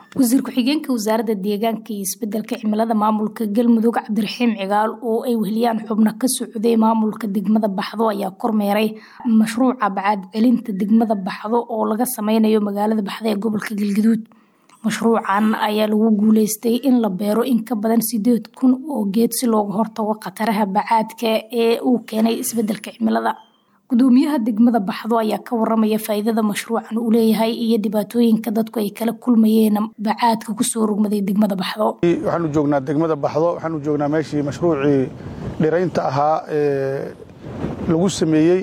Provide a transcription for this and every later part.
wasiir ku-xigeenka wasaaradda deegaanka iyo isbedelka cimilada maamulka galmudug cabdiraxiim cigaal oo ay weheliyaan xubno ka socday maamulka degmada baxdo ayaa kormeeray mashruuca bacaad celinta degmada baxdo oo laga sameynayo magaalada baxdo ee gobolka galgaduud mashruucan ayaa lagu guuleystay in la beero in ka badan sideed kun oo geed si looga hortago khataraha bacaadka ee uu keenay isbedelka cimilada gudoomiyaha degmada baxdo ayaa ka waramaya faa'iidada mashruucan uu leeyahay iyo dhibaatooyinka dadku ay kala kulmayeen bacaadka kusoo rogmaday degmada baxdo waxaanu joognaa degmada baxdo waxaanu joognaa meeshii mashruucii dhiraynta ahaa ee lagu sameeyey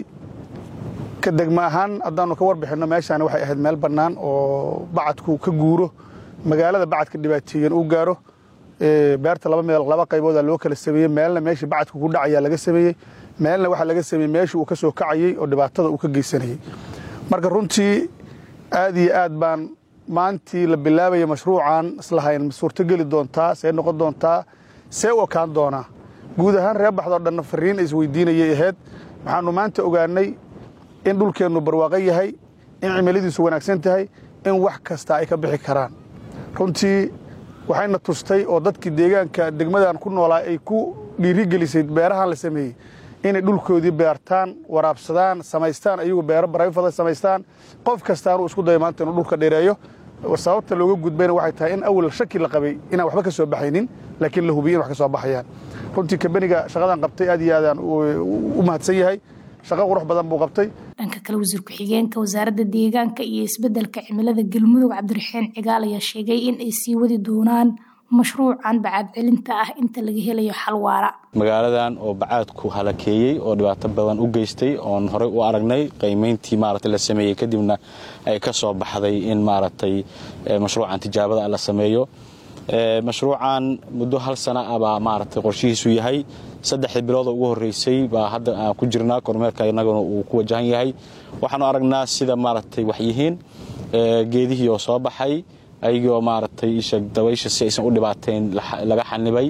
ka degma ahaan haddaanu ka warbixinno meeshaani waxay ahayd meel bannaan oo bacadku ka guuro magaalada bacadka dhibaateeyan uu gaaro beerta laba meel laba qaybooda loo kala sameeyey meelna meeshii bacadku ku dhacayaa laga sameeyey meelna waxaa laga sameeyey meeshii uu ka soo kacayey oo dhibaatada uu ka geysanayey marka runtii aad iyo aad baan maantii la bilaabaya mashruucan islahayn suurtogeli doontaa see noqon doontaa see u ekaan doonaa guud ahaan reer baxdoo dhanna fariin isweydiinayay ahayd waxaanu maanta ogaanay in dhulkeennu barwaaqo yahay in cimiladiisu wanaagsan tahay in wax kasta ay ka bixi karaan runtii waxayna tustay oo dadkii deegaanka degmadan ku noolaa ay ku dhiirigelisay beerahan la sameeyey inay dhulkoodii beertaan waraabsadaan samaystaan ayagu beero barayfada samaystaan qof kastaanuu isku dayo maanta inuu dhulka dheereeyo sababta looga gudbayna waxay tahay in awal shaki la qabay inaan waxba ka soo baxaynin laakiin la hubiy in wax ka soo baxayaan runtii kambaniga shaqadan qabtay aad iyo aadaan u mahadsan yahay shaqo qurux badan buu qabtay dhanka kale wasiir ku-xigeenka wasaaradda deegaanka iyo isbedelka cimilada galmudug cabdiraxiin cigaal ayaa sheegay in ay sii wadi doonaan mashruucan bacaad celinta ah inta laga helayo xal waara magaaladan oo bacaadku halakeeyey oo dhibaato badan u geystay oon horey u aragnay qiimayntii maaragtay la sameeyey kadibna ay ka soo baxday in maaragtay mashruucan tijaabada la sameeyo mashruucan muddo hal sana ah baa maaragtay qorshihiisu yahay saddexdii bilooda ugu horreysay baa hadda aan ku jirnaa kormeerka innaguna uu ku wajahan yahay waxaanu aragnaa sida maaragtay waxyihiin geedihii oo soo baxay ayagoo maaragtay isha dabaysha si aysan u dhibaateyn laga xanibay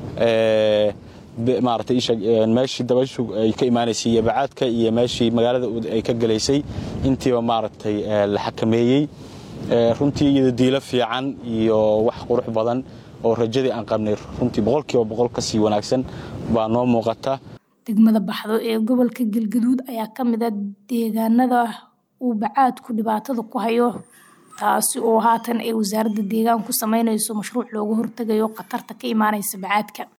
maaragtay isha meeshii dabayshu ay ka imaanaysay iyo bacaadka iyo meeshii magaalada ay ka gelaysay intiiba maaragtay la xakameeyey runtii iyada diilo fiican iyo wax qurux badan oo rajadii aan qabnay runtii boqolkiiba boqol ka sii wanaagsan baa noo muuqata degmada baxdo ee gobolka galgaduud ayaa ka mid a deegaanada uu bacaadku dhibaatada ku hayo taasi oo haatan ay wasaaradda deegaan ku sameynayso mashruuc looga hortegayo khatarta ka imaanaysa bacaadka